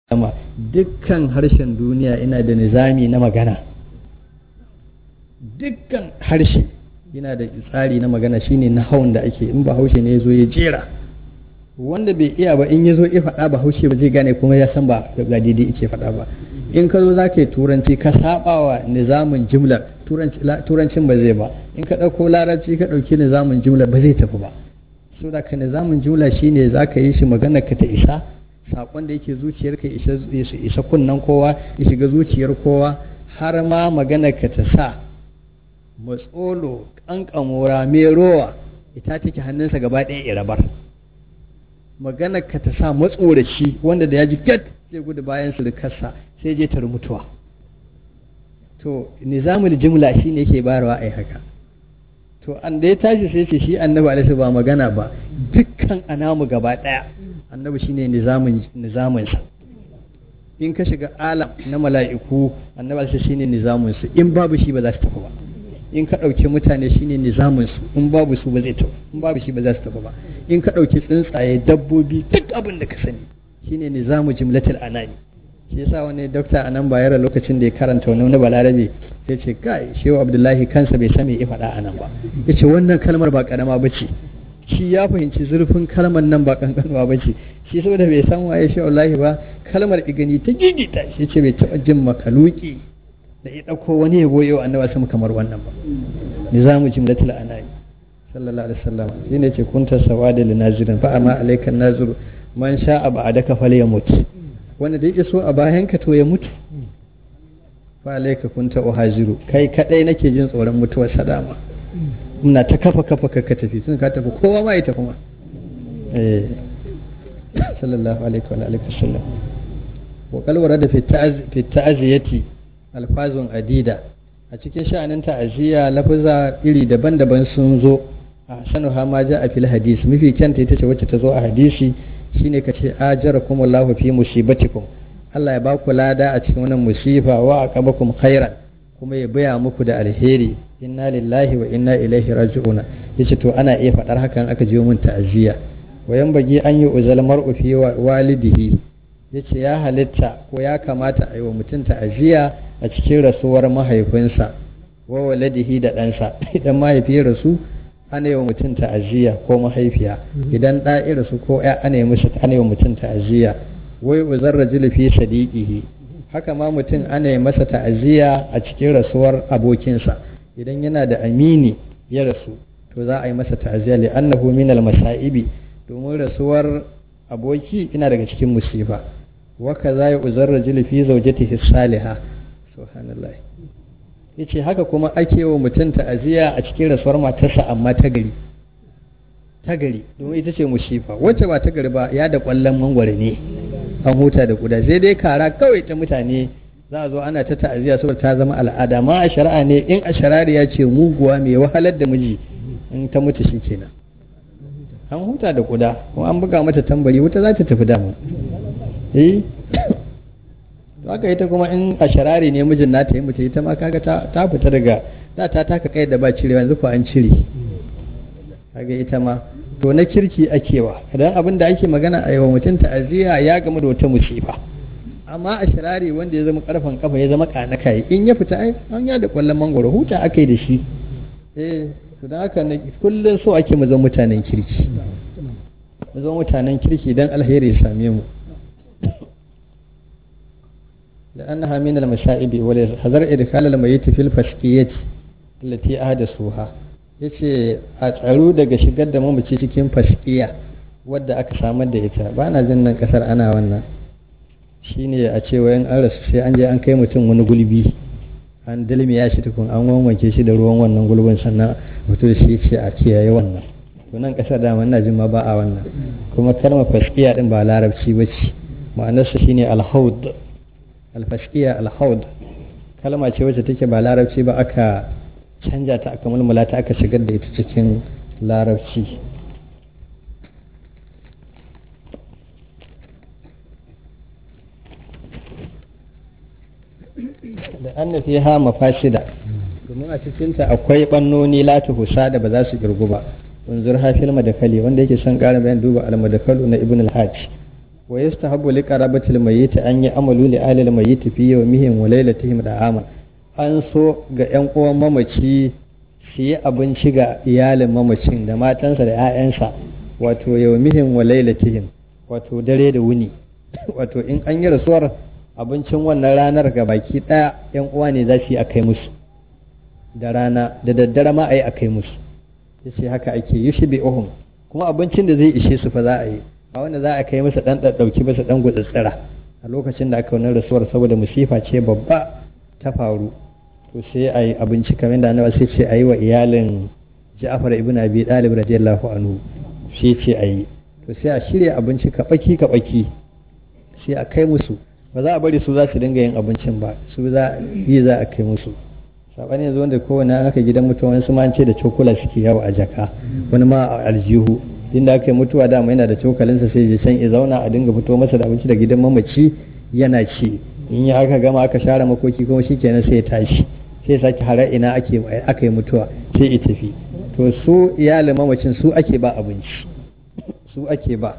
sama dukkan harshen duniya ina da nizami na magana dukkan harshe yana da tsari na magana shine na hawan da ake in ba haushe ne ya zo ya jera wanda bai iya ba in ya zo ya faɗa ba haushe ba zai gane kuma ya san ba ga daidai yake faɗa ba in ka zo za ka yi turanci ka saba wa nizamin jimlar turancin ba zai ba in ka ɗauko larabci ka ɗauki nizamin jimlar ba zai tafi ba so da ka nizamin jimla shine za ka yi shi magana ka ta isa saƙon da yake zuciyarka ya isa kunnen kowa ya shiga zuciyar kowa har ma magana ka ta sa matsolo ƙanƙamora mai rowa ita take hannunsa gaba ɗaya irabar magana ka ta sa matsoraci wanda da ya ji gat zai gudu bayan surukarsa sai je ta mutuwa to nizamul jimla shi ne yake barawa ai haka to an da ya tashi sai ce shi annabi alaihi ba magana ba dukkan anamu gaba ɗaya annabi shine nizamin nizaminsa in ka shiga alam na mala'iku annabi alaihi shine nizamin su in babu shi ba za su tafi ba in ka ɗauki mutane shine nizamin su in babu su ba zai tafi in babu shi ba za su tafi ba in ka ɗauki tsuntsaye dabbobi duk abin da ka sani shine nizamu jumlatul anani shi yasa wani dokta a nan bayar lokacin da ya karanta wani wani balarabe sai ce kai shehu abdullahi kansa bai san me ya faɗa a nan ba ya ce wannan kalmar ba karama ba ce shi ya fahimci zurfin kalmar nan ba kankanuwa ba ce shi saboda bai san waye shehu abdullahi ba kalmar igani ta gigita shi ce bai taɓa jin makaluki da ya ɗauko wani ya goyo annaba sama kamar wannan ba nizamu jumlatul anani sallallahu alaihi wasallam shine ce kunta sawada linazirin fa amma alaikan naziru man sha'a ba'adaka falyamut wanda da ya so a bayan ka to ya mutu fa alaika kunta uhaziru kai kadai nake jin tsoron mutuwar sadama muna ta kafa kafa ka tafi tun ka tafi kowa ma ya tafi ma eh sallallahu alaihi wa alihi wasallam wa qal warada fi fi ta'ziyati alfazun adida a cikin sha'anin ta'aziyya lafaza iri daban-daban sun zo a sanuha ma ja a fil hadis mafi kyanta ita ce wacce ta zo a hadisi shine ka ce ajarakum Allahu fi musibatikum Allah ya ba ku lada a cikin wannan musifa wa aqabakum khairan kuma ya baya muku da alheri inna lillahi wa inna ilaihi raji'una yace to ana iya faɗar hakan aka je mun ta'aziyya wayan bagi an yi uzal mar'u fi walidihi yace ya halitta ko ya kamata a yi wa mutum ta'aziyya a cikin rasuwar mahaifinsa wa waladihi da ɗansa idan mahaifi rasu ana yi wa mutum ta'aziyya ko mahaifiya idan ɗa ya rasu ko ya ana yi musu ana yi wa mutum ta'aziyya wai uzar rajul fi sadiqihi haka ma mutum ana yi masa ta'aziyya a cikin rasuwar abokinsa idan yana da amini ya rasu to za a yi masa ta'aziyya li annahu min al masaibi domin rasuwar aboki ina daga cikin musifa wa kaza ya uzar rajul fi zawjatihi salihah subhanallah yace haka kuma ake wa mutum ta'aziyya a cikin rasuwar matarsa amma ta gari ta gari domin ita ce musifa wacce ba ta gari ba ya da kwallon mangwara ne an huta da kuda sai dai kara kawai ta mutane za a zo ana ta ta'aziyya saboda ta zama al'ada ma a shari'a ne in a ya ce muguwa mai wahalar da miji in ta mutu shi kenan an huta da kuda kuma an buga mata tambari wuta za ta tafi damu eh to haka ita kuma in a sharari ne mijin nata yi mutu ita ma kaga ta fita daga da ta taka kai da ba cirewa yanzu ko an cire kaga ita ma to na kirki akewa idan abin da ake magana a yawan mutum ta'aziyya ya gama da wata musifa amma a shirari wanda ya zama karfan kafa ya zama kana kai in ya fita ai an ya da kwallon mangoro huta aka yi da shi eh to dan haka kullun so ake mu zama mutanen kirki mu zama mutanen kirki dan alheri ya same mu لأنها من المشائب ولحذر إدخال الميت في الفسقية التي أحدثوها yace a tsaro daga shigar da mamaci cikin faskiya wadda aka samar da ita ba na jin nan kasar ana wannan shine a ce wayan an rasu sai an je an kai mutum wani gulbi an dalmiya shi tukun an wanke shi da ruwan wannan gulbin sannan mutum shi ce a kiyaye wannan to nan kasar da ina jin ma ba a wannan kuma kalmar faskiya din ba larabci ba ce ma'anarsa shine alhaud alfaskiya alhaud kalma ce wacce take ba larabci ba aka canja ta aka mulmula ta aka shigar da ita cikin larabci da an nufi ha mafashida domin a cikinta akwai ɓannoni lati husa da ba za su girgu ba unzur hafil madakali wanda yake son ƙara bayan duba al-madakalu na ibn al-hajj wa yastahabbu li qarabatil mayyit an yi amalu li ahli al mayyit fi yawmihim wa laylatihim da'ama an so ga yan uwan mamaci su yi abinci ga iyalin mamacin da matansa da 'ya'yansa wato yawmihim wa laylatihim wato dare da wuni wato in an yi rasuwar abincin wannan ranar ga baki ɗaya yan uwa ne za su yi a kai musu da rana da daddare ma a yi a kai musu ya ce haka ake yi shi ohun kuma abincin da zai ishe su fa za a yi a wanda za a kai masa ɗan ɗauki masa ɗan gutsutsura a lokacin da aka wani rasuwar saboda musifa ce babba ta faru to sai a yi abinci kamar da annabi sai ce a yi wa iyalin Ja'far ibn Abi Talib radiyallahu anhu sai ce a yi to sai a shirya abinci kaɓaki kaɓaki sai a kai musu ba za a bari su za su dinga yin abincin ba su za yi za a kai musu saɓani yanzu wanda kowane aka gidan mutuwa wani su ma ce da cokula suke yawo a jaka wani ma a aljihu inda aka yi mutuwa dama yana da cokalinsa sai ya can ya zauna a dinga fito masa da abinci da gidan mamaci yana ci in ya aka gama aka share makoki kuma shikenan sai ya tashi sai sake hara ina ake aka yi mutuwa sai ya tafi to su iyalin mamacin su ake ba abinci su ake ba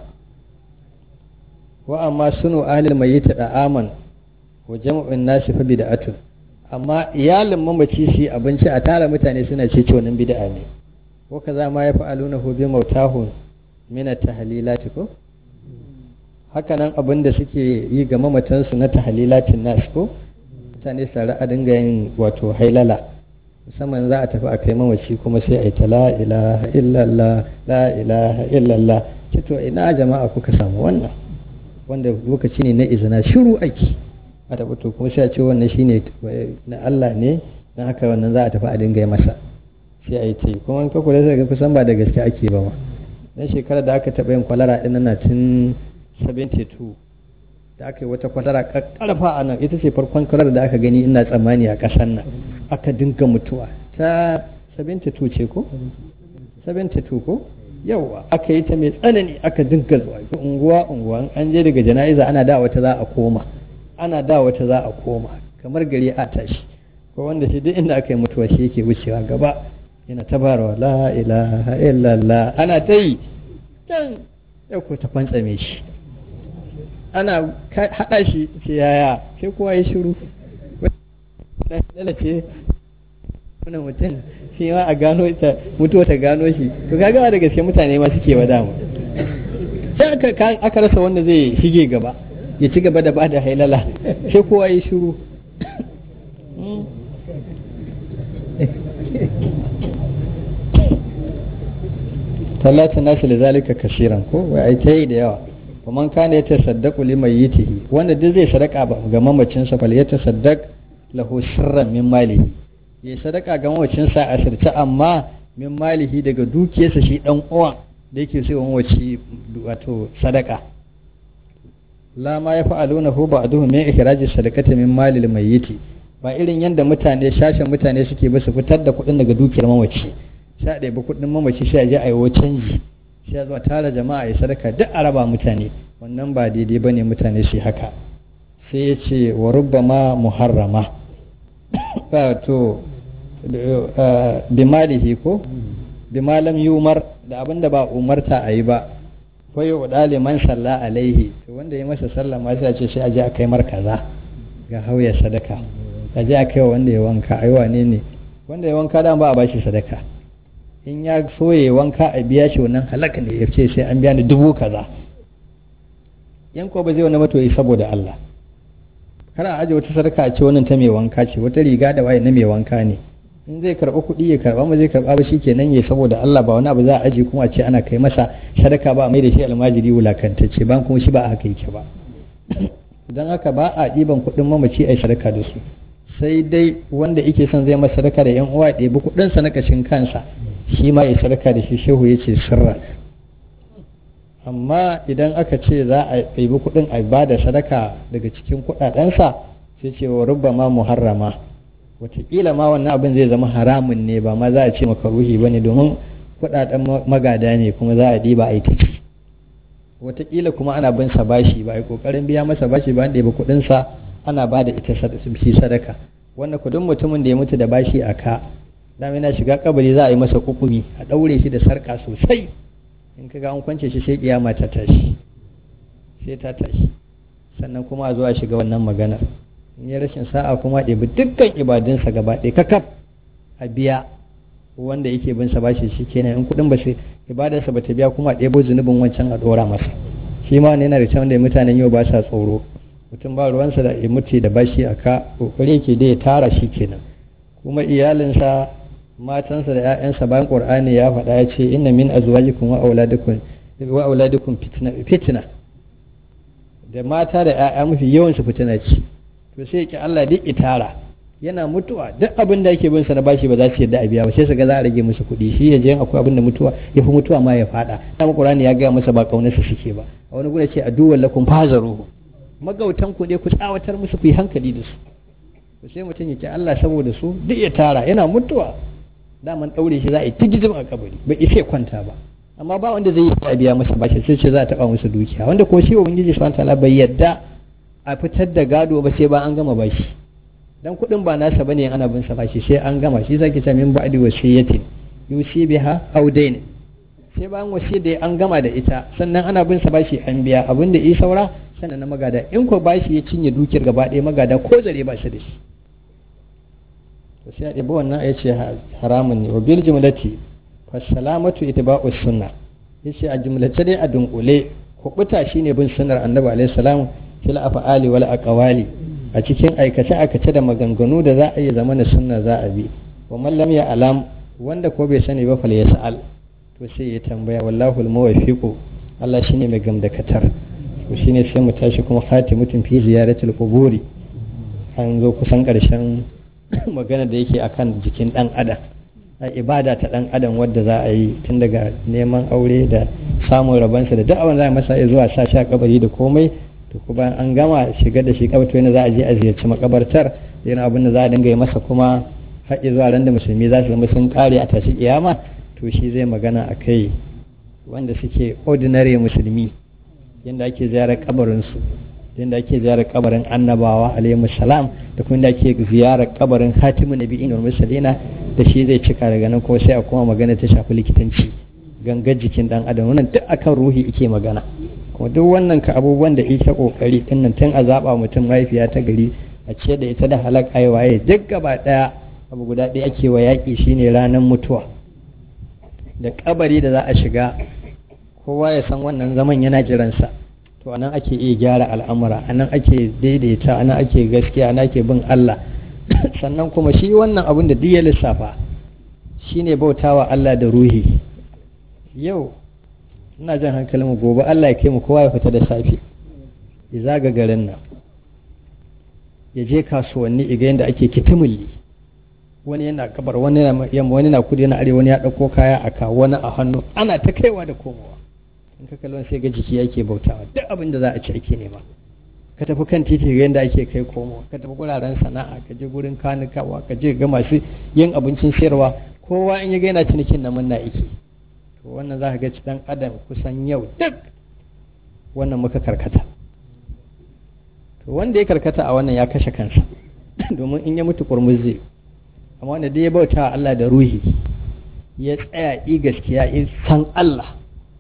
wa amma sunu ahlil mayyit da'aman wa jam'un nasi fa bid'atun amma iyalin mamaci shi abinci a tara mutane suna ce wannan bid'a ne ko kaza ma ya fa'aluna hu bi mautahun min at-tahlilati ko haka nan abin da suke yi ga mamatansu na tahlilatin nas ko mutane su a dinga yin wato hailala musamman za a tafi a kai mamaci kuma sai a yi ta la ilaha illallah la ilaha illallah ce to ina jama'a kuka samu wannan wanda lokaci ne na izina shiru aiki a tafi to kuma sai a ce wannan shine na Allah ne don haka wannan za a tafi a dinga yi masa sai a yi ta yi kuma ka kula sai kusan ba da gaske ake ba ma dan shekarar da aka taɓa yin kwalara ɗin na tun 72 da aka yi wata kwalara karfa a nan ita ce farkon kwarar da aka gani ina tsammani a ƙasar nan aka dinga mutuwa ta 72 ce ko 72 ko yawa aka yi ta mai tsanani aka dinga zuwa unguwa unguwa an je daga jana'iza ana da wata za a koma ana da wata za a koma kamar gari a tashi ko wanda shi duk inda aka yi mutuwa shi yake wucewa gaba yana tabarwa la ilaha illallah ana ta yi can yau ko ta fantsame shi ana haɗa shi ce yaya sai kowa ya shiru lalace wani mutum shi ma a gano ta mutuwa ta gano shi to kaga da gaske mutane ma suke wa dama sai aka aka rasa wanda zai shige gaba ya ci gaba da ba da hailala sai kowa ya shiru talata nasu da zalika kashiran ko wai ai ta yi da yawa ومن كان يتصدق لميته wanda duk zai sadaka ga mamacinsa fal yatasaddaq lahu sirran min malihi ya sadaka ga mamacinsa a sirce amma min malihi daga dukiyarsa shi dan uwan da yake sai mamaci wato sadaka la ma ya fa'aluna hu ba'duhu min ikhraji sadaqati min malil mayyiti ba irin yanda mutane shashin mutane suke ba su fitar da kuɗin daga dukiyar mamaci sai a ɗebi kuɗin mamaci sai a je a yi canji sai zuwa tara jama'a ya sadaka duk a raba mutane wannan ba daidai bane mutane su haka sai ya ce wa rubbama muharrama to bimalihi ko bimalam yumar da abin da ba umarta a yi ba ko yi wa man salla alaihi to wanda ya masa sallah ma sai a ce sai a je a kai mar kaza ga hauya sadaka a je a kai wa wanda ya wanka ai wane ne wanda ya wanka dan ba a bashi sadaka in ya so ya wanka a biya shi wannan halaka ne ya ce sai an biya ni dubu kaza yan ko ba zai wani matoyi saboda Allah kana aje wata sadaka a ce wannan ta mai wanka ce wata riga da waye na mai wanka ne in zai karba kuɗi ya karba ma zai karba ba shikenan ya saboda Allah ba wani abu za a aje kuma a ce ana kai masa sadaka ba mai da shi almajiri wulakantacce ban kuma shi ba a haka yake ba don haka ba a ɗiban kuɗin mamaci a yi sadaka da su sai dai wanda yake son zai masa sadaka da yan uwa ɗebi kuɗinsa na kashin kansa shi ma ya sadaka da shi shehu ya ce sirra amma idan aka ce za a ɗebi kuɗin a ba da sadaka daga cikin kuɗaɗensa sai ce wa rubba ma muharrama wataƙila ma wannan abin zai zama haramun ne ba ma za a ce makaruhi ba ne domin kuɗaɗen magada ne kuma za a ɗiba a yi ta ci wataƙila kuma ana bin sa bashi ba a yi ƙoƙarin biya masa bashi ba an ɗebi kuɗinsa ana ba da ita shi sadaka wanda kudin mutumin da ya mutu da bashi a ka dama yana shiga kabari za a yi masa kukumi a ɗaure shi da sarƙa sosai in ka ga an kwance shi sai kiyama ta tashi sai ta tashi sannan kuma a zuwa shiga wannan maganar in ya rashin sa'a kuma ɗebi dukkan ibadunsa gaba ɗaya kakaf a biya wanda yake bin sa bashi shi kenan in kuɗin ba shi ibadarsa ba ta biya kuma ɗebo zunubin wancan a ɗora masa shi ma yana da can da mutanen yau ba sa tsoro mutum ba ruwansa da ya mutu da bashi a ka kokari yake da ya tara shi kenan kuma iyalinsa matansa da 'ya'yansa bayan qur'ani ya faɗa ya ce inna min azwajikum wa auladikum wa auladikum fitna fitna da mata da 'ya'ya mafi yawan su fitina ce to sai ki Allah duk itara yana mutuwa duk abin da yake bin sa na bashi ba za su yadda a biya ba sai su ga za a rage musu kuɗi shi ya je akwai abin da mutuwa ya fi mutuwa ma ya faɗa dama qur'ani ya gaya masa ba kaunarsa suke ba a wani gudu ce aduwwan lakum fazaruhu magautan ku ne ku tsawatar musu ku yi hankali da su to sai mutum ya ce Allah saboda su duk ya tara yana mutuwa daman daure shi za a yi tigizim a kabari bai isa kwanta ba amma ba wanda zai yi biya masa bashi sai ce za a taba musu dukiya wanda ko shi ubangiji subhanahu wataala bai yadda a fitar da gado ba sai ba an gama bashi dan kuɗin ba nasa bane ana bin sa bashi sai an gama shi zaki ce min ba'di wasiyatin yusi biha aw dayn sai bayan wasiyar da an gama da ita sannan ana bin sa bashi an biya abin da yi saura sannan na magada in ko bashi ya cinye dukiyar gaba ɗaya magada ko zare ba shi da shi to sai a ɗibi wannan ya ce haramun ne wa bil jumlati fasalamatu itba'us sunna yace a jumlace dai a dunkule kubuta shine bin sunnar annabi alaihi salam fil af'ali wal aqwali a cikin aikace aikace da maganganu da za a yi zamana sunna za a bi wa man lam alam wanda ko bai sani ba fal yas'al to sai ya tambaya wallahu al muwaffiqu Allah shine mai gamdakatar to shine sai mu tashi kuma khatimutum fi ziyaratul quburi an zo kusan karshen magana da yake akan jikin dan adam a ibada ta dan adam wadda za a yi tun daga neman aure da samun rabansa da duk abin za a masa zuwa sa sha kabari da komai to kuma an gama shigar da shi kabarta yana za a je a ziyarci makabartar yana abin da za a dinga yi masa kuma har zuwa ran da musulmi za su zama sun kare a tashi kiyama to shi zai magana a kai wanda suke ordinary musulmi yadda ake ziyarar kabarinsu yadda ake ziyarar kabarin annabawa alaihi salam da kuma yadda ake ziyarar kabarin hatimin nabi'in wal mursalina da shi zai cika daga nan kuma sai a kuma magana ta shafi likitanci gangar jikin dan adam wannan duk akan ruhi ike magana kuma duk wannan ka abubuwan da ita kokari din nan tun a zaba mutum mahaifiya ta gari a ce da ita da halak ai waye duk gaba daya abu guda ɗaya ake wa yaƙi shine ranar mutuwa da kabari da za a shiga kowa ya san wannan zaman yana jiransa to anan ake iya gyara al'amura anan ake daidaita anan ake gaskiya anan ake bin Allah sannan kuma shi wannan abin da duk ya lissafa shine bautawa Allah da ruhi yau ina jan hankalin gobe Allah ya kai mu kowa ya fita da safe ya zaga garin nan ya je kasuwanni iga yadda ake kitimulli wani yana kabar wani na yamma wani na kudu yana arewa wani ya dauko kaya a ka wani a hannu ana ta kaiwa da komowa in ka kallon sai ga jiki yake bautawa duk abin da za a ci ake nema ka tafi kan titi ga yadda ake kai komo ka tafi guraren sana'a ka je gurin kanikawa ka je ga masu yin abincin sayarwa kowa in ya ga yana cinikin na munna yake to wannan za ka ga dan adam kusan yau duk wannan muka karkata to wanda ya karkata a wannan ya kashe kansa domin in ya mutu kurmus zai amma wanda dai ya bauta Allah da ruhi ya tsaya i gaskiya in san Allah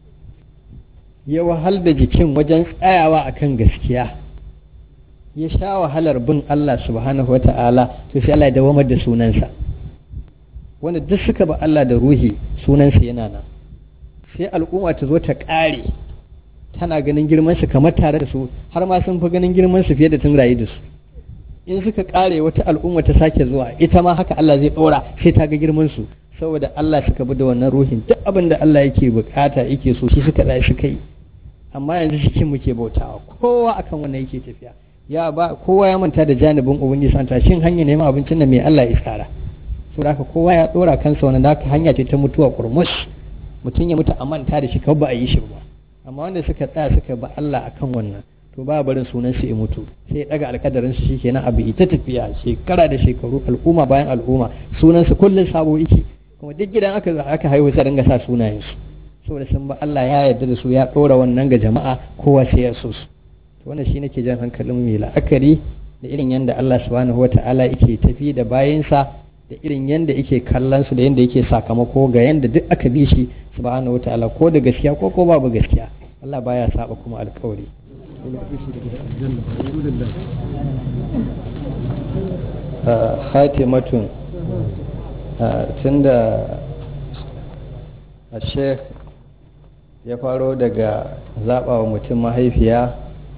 ya wahal da jikin wajen tsayawa akan gaskiya ya sha wahalar bin Allah subhanahu wa ta'ala to sai Allah ya dawamar da sunansa wanda duk suka ba Allah da ruhi sunansa yana nan sai al'umma ta zo ta ƙare tana ganin girmansu kamar tare da su har ma sun fi ganin girmansu fiye da tun rayu da su in suka ƙare wata al'umma ta sake zuwa ita ma haka Allah zai ɗora sai ta ga girmansu saboda Allah suka bi da wannan ruhin duk abin da Allah yake bukata yake so shi suka tsaya suka yi amma yanzu cikin muke bautawa kowa akan wannan yake tafiya ya ba kowa ya manta da janibin ubangiji santa shin hanya neman abincin nan mai Allah ya tsara so da kowa ya dora kansa wannan da hanya ce ta mutuwa kurmus mutum ya mutu a manta da shi kawai ba a yi shi ba amma wanda suka tsaya suka ba Allah akan wannan to ba barin sunan su ya mutu sai ya daga alkadarin su shikenan abu ita tafiya shekara da shekaru al'umma bayan al'umma sunan su kullun sabo yake kuma duk gidan aka aka haihu sai dinga sa sunayen su saboda sun ba Allah ya yarda da su ya dora wannan ga jama'a kowa sai ya so su wannan shi nake jan hankalin mai la'akari da irin yadda Allah subhanahu wa ta'ala yake tafi da bayansa da irin yadda yake kallon su da yadda yake sakamako ga yadda duk aka bi shi subhanahu wa ta'ala ko da gaskiya ko ko babu gaskiya Allah baya saba kuma alkawari hatimatun tunda a sheikh ya faro daga zaɓa wa mutum mahaifiya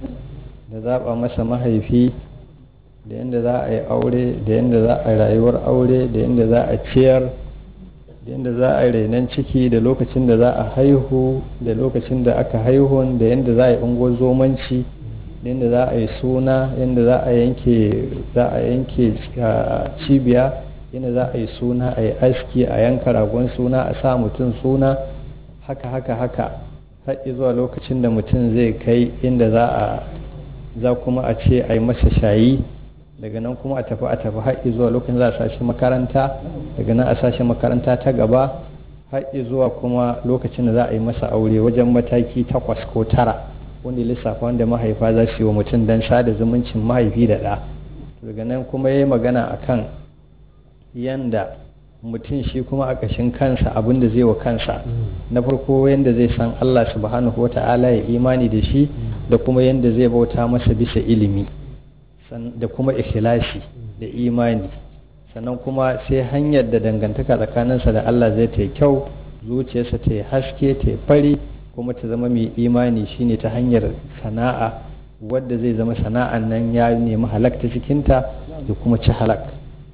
da zaɓa masa mahaifi da yadda za a yi aure da yadda za a rayuwar aure da yadda za a ciyar da yadda za a yi renon ciki da lokacin da za a haihu da lokacin da aka haihu da yadda za a yi ungo zomanci da yadda za a yi suna yadda za a yanke za a yanke cibiya yadda za a yi suna a yi aski a yanka ragon suna a sa mutum suna haka haka haka har zuwa lokacin da mutum zai kai inda za a za kuma a ce a yi masa shayi daga nan kuma a tafi a tafi har zuwa lokacin za a sashi makaranta daga nan a sashi makaranta ta gaba har zuwa kuma lokacin da za a yi masa aure wajen mataki takwas ko tara wanda lissafa wanda mahaifa za su yi wa mutum don sada zumuncin mahaifi da ɗa daga nan kuma ya yi magana a kan yanda mutum shi kuma a ƙashin kansa abin da zai wa kansa na farko yanda zai san allah subhanahu wa ta'ala ya imani da shi da kuma yanda zai bauta masa bisa ilimi da kuma ikhlasi da imani sannan kuma sai hanyar da dangantaka tsakaninsa da Allah zai ta kyau zuciyarsa ta yi haske ta yi fari kuma ta zama mai imani shine ta hanyar sana'a wadda zai zama sana'an nan ya nemi halakta cikinta da kuma ci halak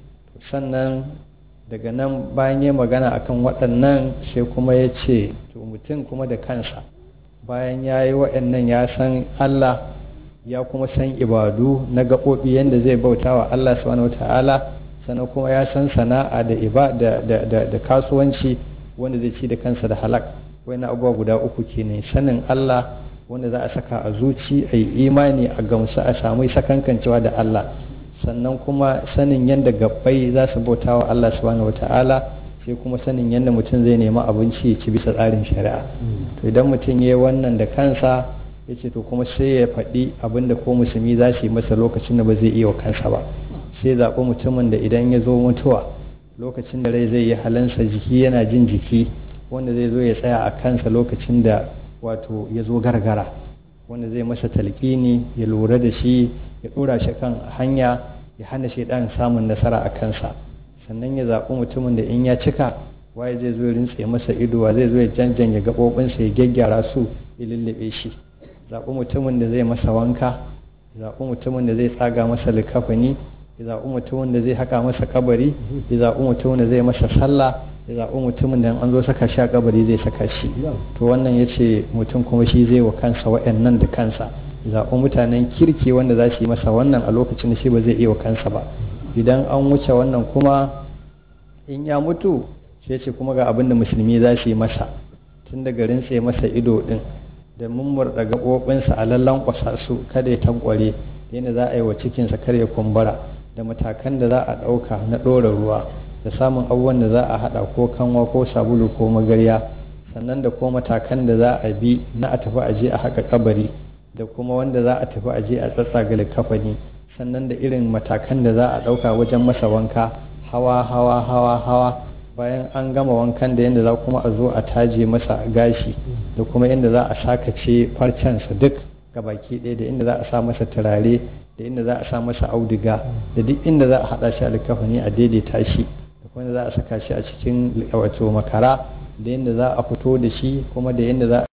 sannan daga nan bayan ya magana akan waɗannan sai kuma ya ce to mutum kuma da kansa bayan ya yi waɗannan ya san Allah ya kuma san ibadu na gaɓoɓi yadda zai bauta wa Allah subhanahu ta'ala sannan kuma ya san sana'a da ibada da kasuwanci wanda zai ci da kansa da halak wani abubuwa guda uku kenan sanin Allah wanda za a saka a zuci a yi imani a gamsu a samu sakankancewa da Allah sannan kuma sanin yadda gabbai za su bauta wa Allah subhanahu ta'ala sai kuma sanin yadda mutum zai nemi abinci ya ci bisa tsarin shari'a to idan mutum ya yi wannan da kansa ya ce to kuma sai ya faɗi abinda ko musulmi za su yi masa lokacin da ba zai iya wa kansa ba sai zaɓi mutumin da idan ya zo mutuwa lokacin da rai zai yi halansa jiki yana jin jiki wanda zai zo ya tsaya a kansa lokacin da wato ya zo gargara wanda zai masa talƙini ya lura da shi ya ɗora shi kan hanya ya hana shi ɗan samun nasara a kansa sannan ya zaɓi mutumin da in ya cika waye zai zo ya rintse masa ido wa zai zo ya janjanya gaɓoɓinsa ya gyaggyara su ya lullube shi zaɓi mutumin da zai masa wanka zaɓi mutumin da zai tsaga masa likafani ya zaɓi mutumin da zai haka masa kabari ya zaɓi mutumin da zai masa sallah ya zaɓi mutumin da an zo saka shi a kabari zai saka shi to wannan ya ce mutum kuma shi zai wa kansa waɗannan da kansa ya zaɓi mutanen kirki wanda za su yi masa wannan a lokacin da shi ba zai iya wa kansa ba idan an wuce wannan kuma in ya mutu sai ce kuma ga abin da musulmi za su yi masa tun daga rintse masa ido din da mummurɗa gaɓoɓinsa a lallan ƙwasa su kada ya tankware yadda za a yi wa cikinsa kar ya kumbura da matakan da za a ɗauka na ɗora ruwa da samun abubuwan da za a haɗa ko kanwa ko sabulu ko magarya sannan da ko matakan da za a bi na a tafi aje a haka kabari da kuma wanda za a tafi aje a tsatsaga likafani sannan da irin matakan da za a ɗauka wajen masa wanka hawa hawa hawa hawa bayan an gama wankan da yadda za kuma a zo a taje masa gashi da kuma inda za a sakace farcensa duk baki ɗaya da inda za a sa masa turare da inda za a sa masa auduga da duk inda za a haɗa shi a likafani a daidaita shi da kuma inda za a saka shi a cikin wato makara da yadda za a fito da shi kuma da yadda za